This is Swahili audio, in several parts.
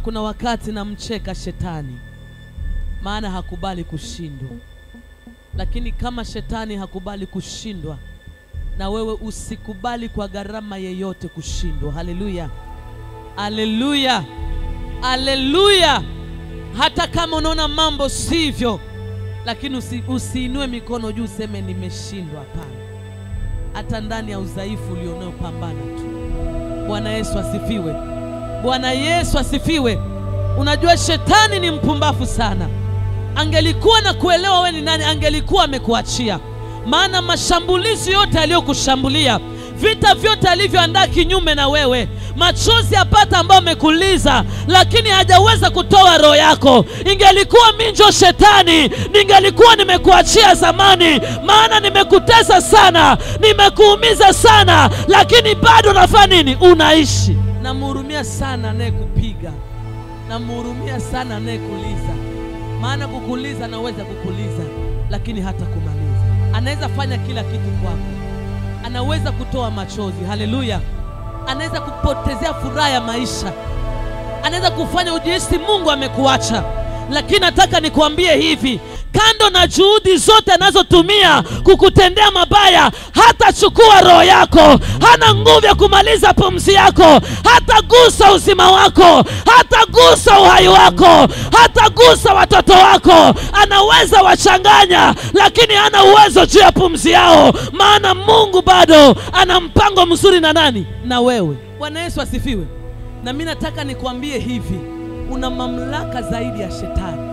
kuna wakati namcheka shetani maana hakubali kushindwa lakini kama shetani hakubali kushindwa na wewe usikubali kwa gharama yeyote kushindwa haleluya haleluya haleluya hata kama unaona mambo sivyo lakini usi, usiinue mikono juu useme nimeshindwa hapana hata ndani ya udhaifu ulionao pambana tu bwana yesu asifiwe bwana yesu asifiwe unajua shetani ni mpumbafu sana angelikuwa na kuelewa we ni nani angelikuwa amekuachia maana mashambulizi yote aliyokushambulia vita vyote alivyoandaa kinyume na wewe machozi apata ambayo amekuliza lakini hajaweza kutoa roho yako ingelikuwa minjo shetani ningelikuwa nimekuachia zamani maana nimekutesa sana nimekuumiza sana lakini bado nafanya nini unaishi namhurumia sana anayekupiga namhurumia sana anayekuliza maana kukuliza anaweza kukuliza lakini hata kumaliza anaweza fanya kila kitu kwako anaweza kutoa machozi haleluya anaweza kupotezea furaha ya maisha anaweza kufanya ujihisi mungu amekuacha lakini nataka nikuambie hivi kando na juhudi zote anazotumia kukutendea mabaya hatachukua roho yako hana nguvu ya kumaliza pumzi yako hatagusa uzima wako hatagusa uhai wako hatagusa watoto wako anaweza wachanganya lakini hana uwezo juu ya pumzi yao maana mungu bado ana mpango mzuri na nani na wewe bwana yesu asifiwe na mi nataka nikuambie hivi una mamlaka zaidi ya shetani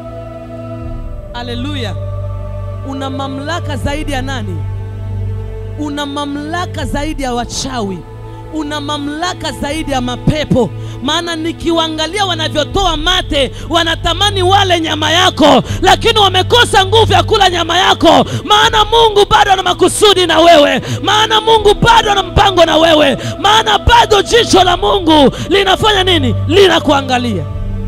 haleluya una mamlaka zaidi ya nani una mamlaka zaidi ya wachawi una mamlaka zaidi ya mapepo maana nikiwaangalia wanavyotoa mate wanatamani wale nyama yako lakini wamekosa nguvu ya kula nyama yako maana mungu bado ana makusudi na wewe maana mungu bado ana mpango na wewe maana bado jicho la mungu linafanya nini linakuangalia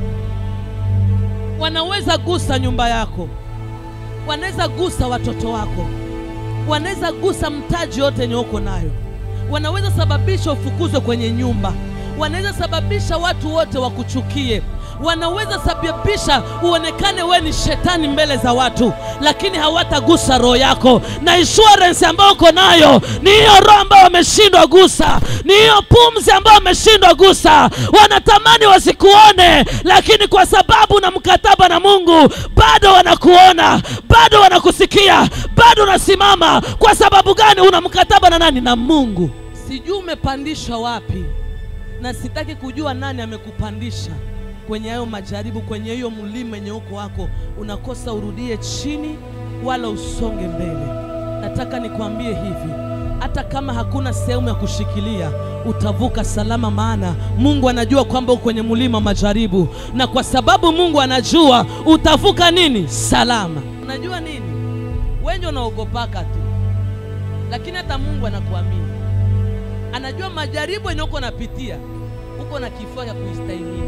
wanaweza gusa nyumba yako wanaweza gusa watoto wako wanaweza gusa mtaji yote yenye uko nayo wanaweza sababisha ufukuzwe kwenye nyumba wanaweza sababisha watu wote wakuchukie wanaweza sababisha uonekane we ni shetani mbele za watu lakini hawatagusa roho yako na insurance ambayo uko nayo ni hiyo roho ambayo wameshindwa gusa ni hiyo pumzi ambayo wameshindwa gusa wanatamani wasikuone lakini kwa sababu na mkataba na mungu bado wanakuona bado wanakusikia bado unasimama kwa sababu gani una mkataba na nani na mungu sijui umepandishwa wapi na sitaki kujua nani amekupandisha kwenye hayo majaribu kwenye hiyo mlima yenye uko wako unakosa urudie chini wala usonge mbele nataka nikwambie hivi hata kama hakuna sehemu ya kushikilia utavuka salama maana mungu anajua kwamba uko kwenye mlima majaribu na kwa sababu mungu anajua utavuka nini salama unajua nini wengi unaogopaka tu lakini hata mungu anakuamini anajua majaribu yenye uko napitia uko na kifua cha kuistahimili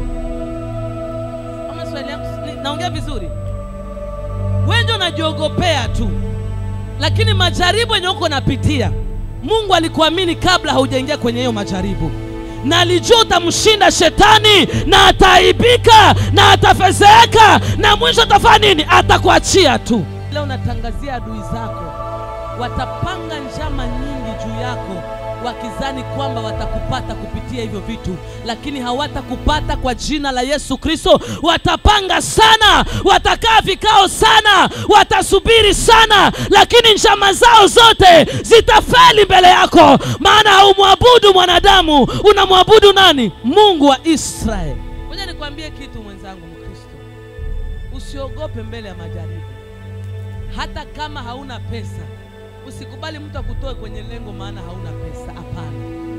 ama swali yangu ni- naongea vizuri wengi unajiogopea tu lakini majaribu yenye uko napitia mungu alikuamini kabla haujaingia kwenye hiyo majaribu na alijua utamshinda shetani na ataaibika na atafezeeka na mwisho atafanya nini atakuachia tu leo natangazia adui zako watapanga njama nyingi juu yako wakizani kwamba watakupata kupitia hivyo vitu lakini hawatakupata kwa jina la yesu kristo watapanga sana watakaa vikao sana watasubiri sana lakini njama zao zote zitafeli mbele yako maana haumwabudu mwanadamu unamwabudu nani mungu wa israeli moja nikwambie kitu mwenzangu mkristo usiogope mbele ya majaribu hata kama hauna pesa usikubali mtu akutoe kwenye lengo maana hauna pesa hapana